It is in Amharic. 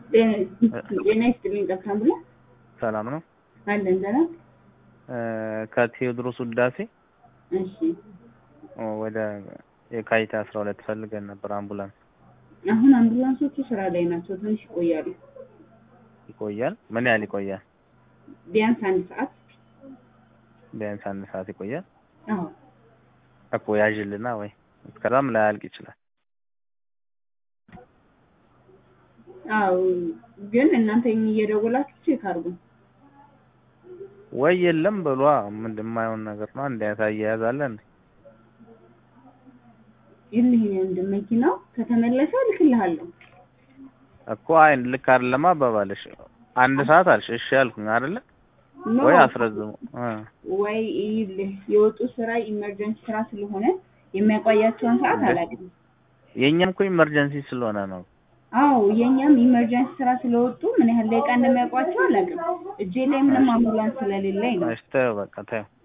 ጤና ይስጥልኝ ጠፍታም ብሎ ሰላም ነው። አለን ሰላም። ከቴዎድሮስ ውዳሴ እሺ ወደ የካቲት አስራ ሁለት ፈልገን ነበር አምቡላንስ። አሁን አምቡላንሶቹ ስራ ላይ ናቸው። ትንሽ ይቆያሉ። ይቆያል? ምን ያህል ይቆያል? ቢያንስ አንድ ሰዓት። ቢያንስ አንድ ሰዓት ይቆያል አዎ እኮ ያዥልና ወይ እስከዛም ላያልቅ ይችላል። አዎ ግን እናንተ እየደወላችሁ ቼክ አድርጉ። ወይ የለም በሏ። ምንድን የማይሆን ነገር ነው። አንድ አይነት አያያዝ አለ እንዴ? ይልህ እንደ መኪናው ከተመለሰ እልክልሃለሁ። እኮ አይ ልክ አይደለም አባባልሽ። አንድ ሰዓት አልሽ እሺ ያልኩኝ አይደለ ኖ ወይ አስረዝሙ እ ወይ ይልህ የወጡ ስራ ኢመርጀንሲ ስራ ስለሆነ የሚያቆያቸውን ሰዓት አላውቅም። የእኛም እኮ ኢመርጀንሲ ስለሆነ ነው። አዎ የኛም ኢመርጀንሲ ስራ ስለወጡ ምን ያህል ደቂቃ እንደሚያውቋቸው አላውቅም። እጄ ላይ ምንም አምቡላንስ ስለሌለኝ ነው። እሺ ተይው በቃ ተይው።